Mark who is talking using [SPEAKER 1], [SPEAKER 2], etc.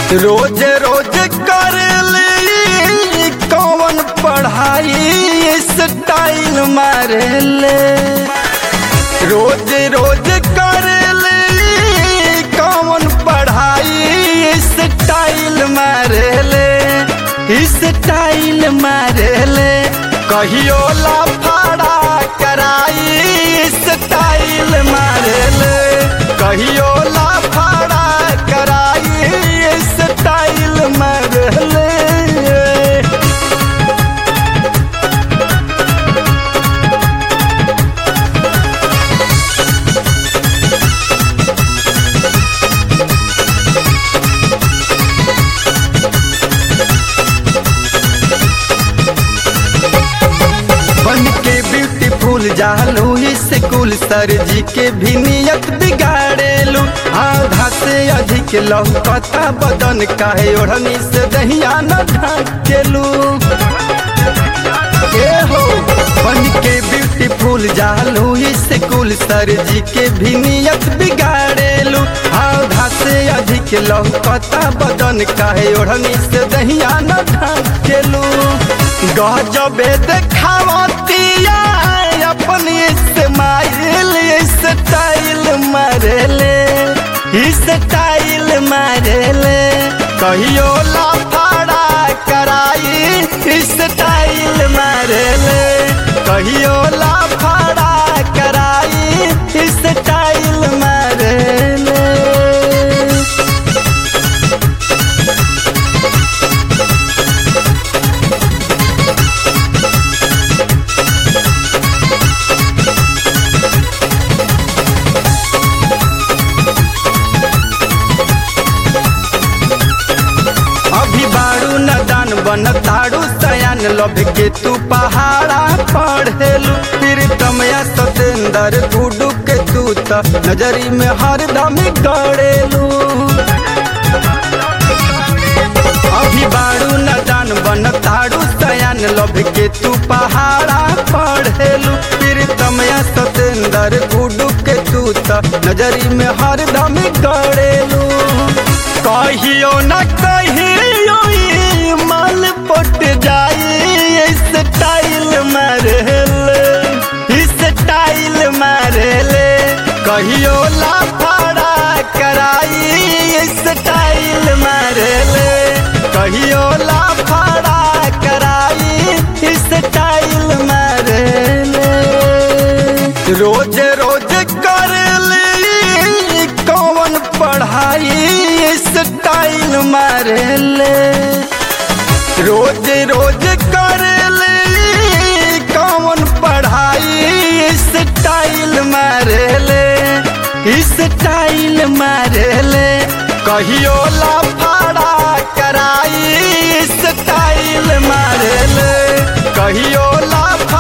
[SPEAKER 1] रोज रोज कर ले कौन पढ़ाई स्टाइल मारे ले रोज रोज कर ले कौन पढ़ाई स्टाइल मारे ले स्टाइल मारे ले कहियो लाफाड़ा कराई स्टाइल मारे ले कहियो लाफाड़ा कराई स्टाइल मारे ले बन के ब्यूटीफुल जालू स्कूल सर जी के भी नियत बिगाड़ेलू आधा से अधिक लौकता बदन काहे ओढ़नी से दहिया न ढकेलू ए हो बन के ब्यूटीफुल जालू स्कूल सर जी के भी नियत बिगाड़ेलू आधा से अधिक लौकता बदन काहे ओढ़नी से दहिया न ढकेलू गजबे देखावतिया अपन इस्माइल स्टाइल मारेले स्टाइल मारेले कहियो लाफाड़ा कराई स्टाइल मारेले कहियो लाफाड़ा कराई स्टाइल मारेले अभी बारू नदान बन तारू सयान लभ के तू पहाड़ा पढ़ेलू फिर तमया सतेंदर गुडू के तू त नजरी में हरदम गड़ेलू अभी बारू नदान बन तारू सयान लभ के तू पहाड़ा पढ़ेलू फिर तमया सतेंदर गुडू के तू त नजरी में हरदम गड़ेलू कहियो न कहियो ई माल पट जाई स्टाइल मारेले स्टाइल मारेले कहियो लाफाड़ा कराई स्टाइल मारेले कहियो लाफाड़ा कराई स्टाइल मारेले रोज रोज कर ले कौन पढ़ाई स्टाइल मारे ले रोज रोज कर ले कौन पढ़ाई स्टाइल मारे ले स्टाइल मारे ले कहियो लाफाड़ा कराई स्टाइल मारे ले कहियो लाफा